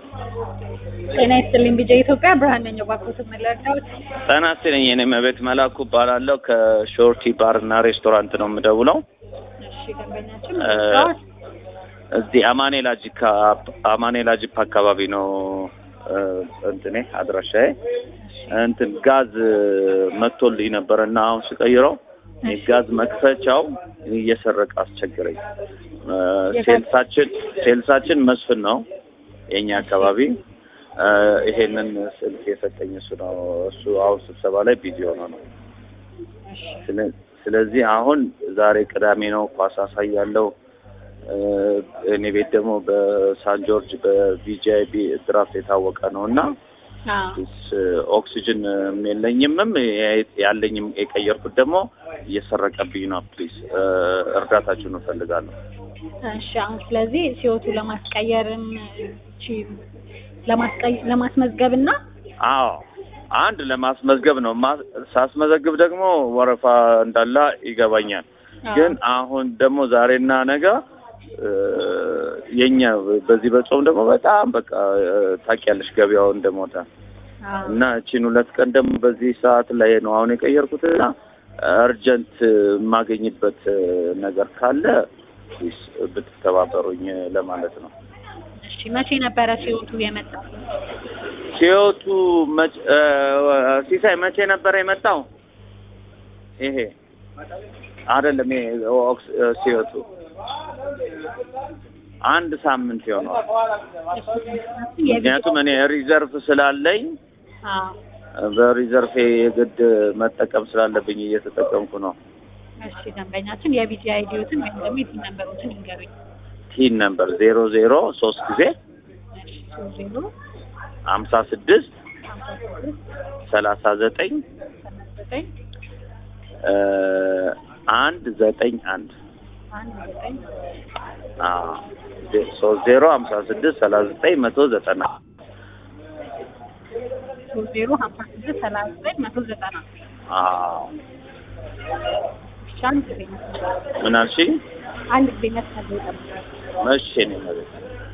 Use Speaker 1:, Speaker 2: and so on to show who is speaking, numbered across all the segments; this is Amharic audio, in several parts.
Speaker 1: ጤና ይስጥልኝ ቢጀ ኢትዮጵያ ብርሃን ነኝ። ባኮት መለርዳዎች
Speaker 2: ጤና ይስጥልኝ። የኔ መቤት መላኩ እባላለሁ። ከሾርቲ ባር እና ሬስቶራንት ነው የምደውለው።
Speaker 1: እሺ ደንበኛችን
Speaker 2: እ፣ እዚህ አማኔላ ጂካ አማኔላ ጂፓ አካባቢ ነው እ፣ እንትኔ አድራሻዬ እንትን ጋዝ መጥቶልኝ ነበረ እና አሁን ስቀይረው የጋዝ መክፈቻው እየሰረቀ አስቸገረኝ። እ፣ ሴልሳችን ሴልሳችን መስፍን ነው የኛ አካባቢ እ፣ ይሄንን ስልክ የሰጠኝ እሱ ነው። እሱ አሁን ስብሰባ ላይ ቢዚ ሆኖ ነው። ስለ- ስለዚህ አሁን ዛሬ ቅዳሜ ነው፣ ኳስ አሳያለሁ። እ፣ እኔ ቤት ደግሞ በሳን ጆርጅ በቪጂአይቢ ድራፍት የታወቀ ነው እና ስ- ኦክሲጅን የለኝምም ያለኝም የቀየርኩት ደግሞ እየሰረቀብኝ ነው። ፕሊዝ እርዳታችሁን እፈልጋለሁ።
Speaker 1: እሺ አሁን ስለዚህ ሲወቱ ለማስቀየርም እቺ ለማስቀይ- ለማስመዝገብ እና
Speaker 2: አዎ አንድ ለማስመዝገብ ነው። ማ- ሳስመዘግብ ደግሞ ወረፋ እንዳላ ይገባኛል። ግን አሁን ደግሞ ዛሬና ነገ እ፣ የኛ በዚህ በጾም ደግሞ በጣም በቃ እ፣ ታውቂያለሽ ገበያው እንደሞተ
Speaker 1: አዎ፣
Speaker 2: እና እቺን ሁለት ቀን ደግሞ በዚህ ሰዓት ላይ ነው አሁን የቀየርኩት እና እርጀንት የማገኝበት ነገር ካለ ፕሊዝ ብትተባበሩኝ ለማለት ነው።
Speaker 1: እሺ መቼ ነበረ ሲወቱ የመጣው?
Speaker 2: ሲወቱ መች- እ፣ ሲሳይ መቼ ነበረ የመጣው? ይሄ አይደለም ይሄ ኦክስ- እ፣ ሲወቱ አንድ ሳምንት ይሆነዋል። ምክንያቱም እኔ ሪዘርቭ ስላለኝ
Speaker 1: አዎ፣
Speaker 2: በሪዘርቭ የግድ መጠቀም ስላለብኝ እየተጠቀምኩ ነው።
Speaker 1: እሺ ደንበኛችን የቢጂ አይዲዎትን ወይም ደግሞ የቲን ነምበሮችን ይንገሩኝ።
Speaker 2: ቲን ነምበር ዜሮ ዜሮ ሶስት ጊዜ
Speaker 1: እሺ ሶስት ዜሮ
Speaker 2: ሀምሳ ስድስት
Speaker 1: ሀምሳ ስድስት
Speaker 2: ሰላሳ ዘጠኝ
Speaker 1: ሰላሳ ዘጠኝ
Speaker 2: እ፣ አንድ ዘጠኝ አንድ
Speaker 1: አንድ ዘጠኝ
Speaker 2: አዎ፣ ዜ- ሶስት ዜሮ ሀምሳ ስድስት ሰላሳ ዘጠኝ መቶ ዘጠና
Speaker 1: ሶስት ዜሮ ሀምሳ ስድስት ሰላሳ ዘጠኝ መቶ ዘጠና
Speaker 2: አዎ።
Speaker 1: እሺ አንድ ጊዜ መስመር
Speaker 2: ምን አልሽኝ?
Speaker 1: አንድ ጊዜ መስመር ላይ ጠብቁኝ።
Speaker 2: እሺ እኔ መቤት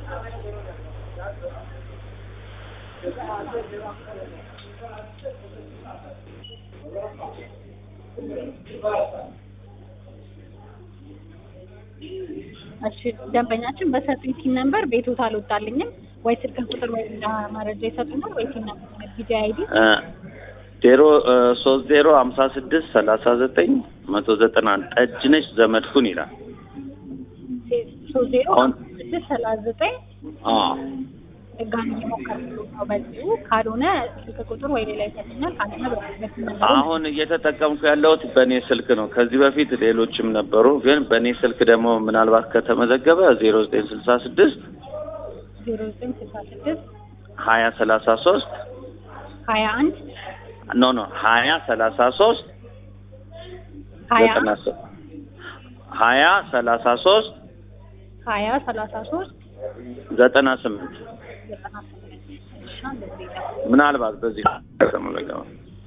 Speaker 1: እሺ ደንበኛችን በሰጡኝ ቲን ነምበር ቤቶት አልወጣልኝም ወይ ስልክ ቁጥር ወይ ሌላ መረጃ ይሰጡናል ወይ ቲን ነምበር ቢጂ አይዲ
Speaker 2: እ፣ ዜሮ እ፣ ሶስት ዜሮ ሀምሳ ስድስት ሰላሳ ዘጠኝ መቶ ዘጠና አንድ ጠጅነሽ ዘመድኩን ይላል።
Speaker 1: ሶስት ዜሮ
Speaker 2: አሁን
Speaker 1: ስድስት ሰላሳ ዘጠኝ
Speaker 2: አዎ
Speaker 1: ድጋሚ እየሞከርኩ ነው በዚሁ ካልሆነ ስልክ ቁጥር ወይ ሌላ ይሰጡኛል ካልሆነ በቲን ነምበር
Speaker 2: አሁን እየተጠቀምኩ ያለሁት በእኔ ስልክ ነው። ከዚህ በፊት ሌሎችም ነበሩ፣ ግን በእኔ ስልክ ደግሞ ምናልባት ከተመዘገበ ዜሮ ዘጠኝ ስልሳ ስድስት
Speaker 1: ዜሮ ዘጠኝ ስልሳ ስድስት
Speaker 2: ሀያ ሰላሳ ሶስት
Speaker 1: ሀያ አንድ
Speaker 2: ኖ ኖ ሀያ ሰላሳ ሶስት
Speaker 1: ሀያ
Speaker 2: ዘጠና ሶስት ሀያ ሰላሳ ሶስት
Speaker 1: ሀያ ሰላሳ ሶስት
Speaker 2: ዘጠና ስምንት
Speaker 1: ዘጠና ስምንት እሺ አንድ ጊዜ
Speaker 2: ምናልባት በዚህ ከተመዘገበ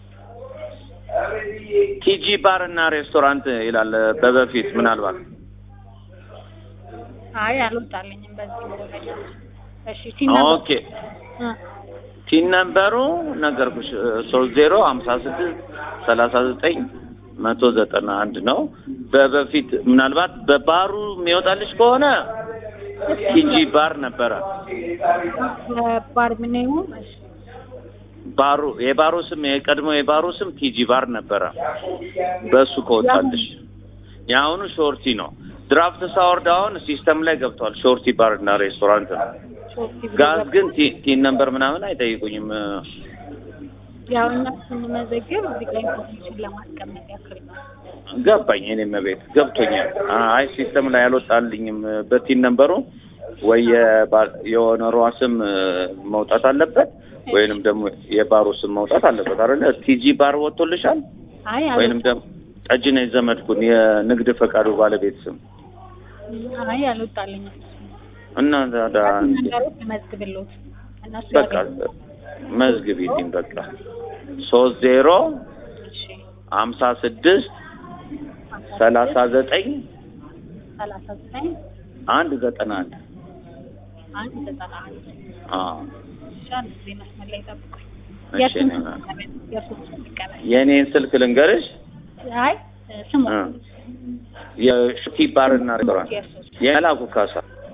Speaker 2: ቲጂ ባር እና ሬስቶራንት ይላል በበፊት ምናልባት
Speaker 1: አይ አልወጣልኝም በዚህ ደንበኛ እሺ ቲን ነምበር
Speaker 2: ኦኬ ቲን ነምበሩ ነገርኩሽ ሶስት ዜሮ ሀምሳ ስድስት ሰላሳ ዘጠኝ መቶ ዘጠና አንድ ነው። በበፊት ምናልባት በባሩ የሚወጣልሽ ከሆነ ቲጂ ባር ነበረ።
Speaker 1: ባር ምኔው እሺ
Speaker 2: ባሩ የባሩ ስም የቀድሞ የባሩ ስም ቲጂ ባር ነበረ። በሱ ከወጣልሽ የአሁኑ ሾርቲ ነው። ድራፍት ሳወርድ አሁን ሲስተም ላይ ገብቷል። ሾርቲ ባር እና ሬስቶራንት ነው።
Speaker 1: ሶስት ጊዜ
Speaker 2: ጋዝ ግን ቲ- ቲን ነምበር ምናምን አይጠይቁኝም።
Speaker 1: ያው እኛ ስንመዘግብ እዚህ ላይ ኢንፎርሜሽን ለማስቀመጥ ያክል ነው።
Speaker 2: ገባኝ። እኔም ቤት ገብቶኛል። አይ ሲስተም ላይ አልወጣልኝም። በቲን ነምበሩ ወይ የባ- የኦነሯ ስም መውጣት አለበት ወይንም ደግሞ የባሩ ስም መውጣት አለበት አይደለ? ቲጂ ባር ወጥቶልሻል?
Speaker 1: አይ
Speaker 2: ወይንም ደግሞ ጠጅነሽ ዘመድኩን የንግድ ፈቃዱ ባለቤት ስም
Speaker 1: አይ አልወጣልኝም።
Speaker 2: እና ታዲያ እንዴ?
Speaker 1: ነገሮች መዝግብሎት እነሱ
Speaker 2: በቃ መዝግቢልኝ። በቃ ሶስት ዜሮ
Speaker 1: እሺ
Speaker 2: ሀምሳ ስድስት ሰላሳ ዘጠኝ
Speaker 1: ሰላሳ ዘጠኝ
Speaker 2: አንድ ዘጠና አንድ
Speaker 1: አንድ ዘጠና አንድ
Speaker 2: አዎ
Speaker 1: አንድ ጊዜ መስመር ላይ ጠብቁኝ።
Speaker 2: እሺ
Speaker 1: የእሱን
Speaker 2: እኔ-
Speaker 1: ስም የእሱን ስም ይቀበል።
Speaker 2: የእኔን ስልክ ልንገርሽ
Speaker 1: አይ ስሙ
Speaker 2: እ የሹቲ ባርና ሬስቶራንት
Speaker 1: የእሱ ስም
Speaker 2: የመላኩ ካሳ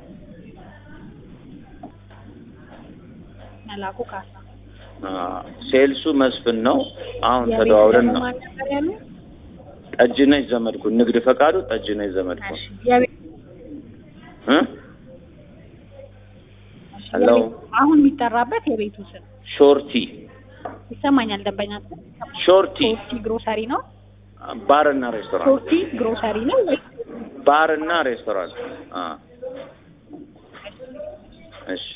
Speaker 1: መላኩ ካሳ
Speaker 2: አ፣ ሴልሱ መስፍን ነው። አሁን
Speaker 1: የቤት
Speaker 2: ተደዋውለን
Speaker 1: ደግሞ
Speaker 2: ነው።
Speaker 1: ማን ነበር ያሉ?
Speaker 2: ጠጅነሽ ዘመድኩን ንግድ ፈቃዱ ጠጅነሽ ዘመድኩን
Speaker 1: እሺ የቤት
Speaker 2: እ
Speaker 1: እሺ፣
Speaker 2: ሄሎ።
Speaker 1: የቤት- አሁን የሚጠራበት የቤቱ ስም
Speaker 2: ሾርቲ
Speaker 1: ይሰማኛል። ደንበኛ ስም
Speaker 2: ሾርቲ
Speaker 1: ሶርቲ ግሮሰሪ ነው።
Speaker 2: ባርና ሬስቶራንት
Speaker 1: ሶርቲ ግሮሰሪ ነው ወይ
Speaker 2: ባርና ሬስቶራንት አ እሺ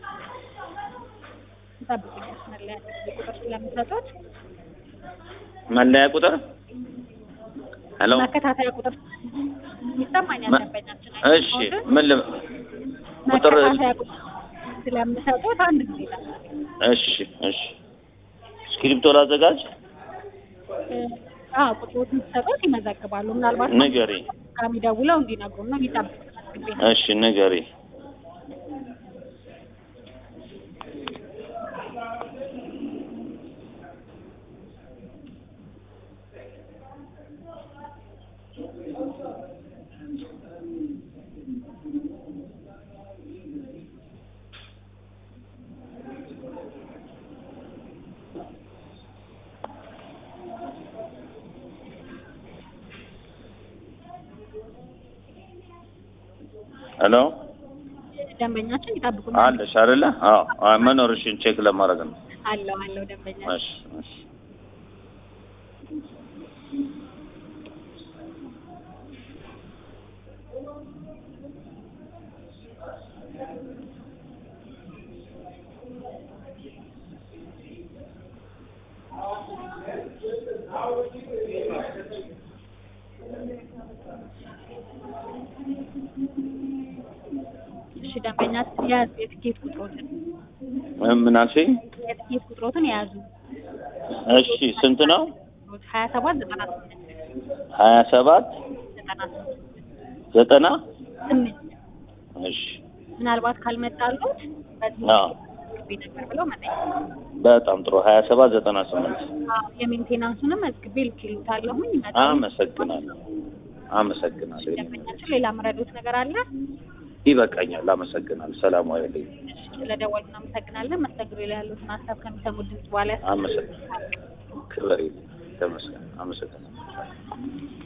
Speaker 1: ጠብቁኝ። መስመር ላይ አንድ ጊዜ ቁጥር ስለምሰጡት
Speaker 2: መለያ ቁጥር ሄሎ
Speaker 1: መከታተያ ቁጥር ይሰማኛል።
Speaker 2: መ-
Speaker 1: ደንበኛችን
Speaker 2: እሺ ምን ል ቁጥር
Speaker 1: መከታተያ ቁጥር ስለምሰጡት አንድ ጊዜ ጠብቁኝ።
Speaker 2: እሺ እሺ ስክሪፕቶ ላዘጋጅ
Speaker 1: አዎ ቁጥሮትን ሲሰጡት ይመዘግባሉ። ምናልባት
Speaker 2: ንገሪ
Speaker 1: ካሚ ደውለው እንዲነግሩ ነው የሚጠብቁት። መዝግቤ ነው።
Speaker 2: እሺ ንገሪ ሄሎ
Speaker 1: ደንበኛችን ይጠብቁ
Speaker 2: አለሽ አይደለ? አዎ አዎ፣ መኖርሽን ቼክ ለማድረግ ነው።
Speaker 1: አለው አለው ደንበኛ
Speaker 2: እሺ እሺ
Speaker 1: እሺ ደንበኛችን የያዙ የትኬት ቁጥሮትን
Speaker 2: ምን አልሽኝ?
Speaker 1: የትኬት ቁጥሮትን የያዙ
Speaker 2: እሺ ስንት ነው?
Speaker 1: ሀያ ሰባት ዘጠና ስምንት
Speaker 2: ሀያ ሰባት
Speaker 1: ዘጠና ስምንት
Speaker 2: ዘጠና
Speaker 1: ስምንት
Speaker 2: እሺ
Speaker 1: ምናልባት ካልመጣሉት በዚህ
Speaker 2: አዎ
Speaker 1: መዝግቤ ነበር ብለው መጠየቅ
Speaker 2: በጣም ጥሩ ሀያ ሰባት ዘጠና ስምንት
Speaker 1: አዎ የሜንቴናንሱንም መዝግቤ ልክሉታለሁኝ
Speaker 2: አመሰግናለሁ አመሰግናለሁ
Speaker 1: ደንበኛችን ሌላ መረዶት ነገር አለ
Speaker 2: ይበቃኛል አመሰግናለሁ ሰላም ዋይልኝ
Speaker 1: ስለደወሉ እናመሰግናለን መስተግሮ ላይ ያሉትን ሀሳብ ከሚሰሙ ድምጽ በኋላ
Speaker 2: አመሰግናለሁ ክብር ይስጥ ተመስገን አመሰግናለሁ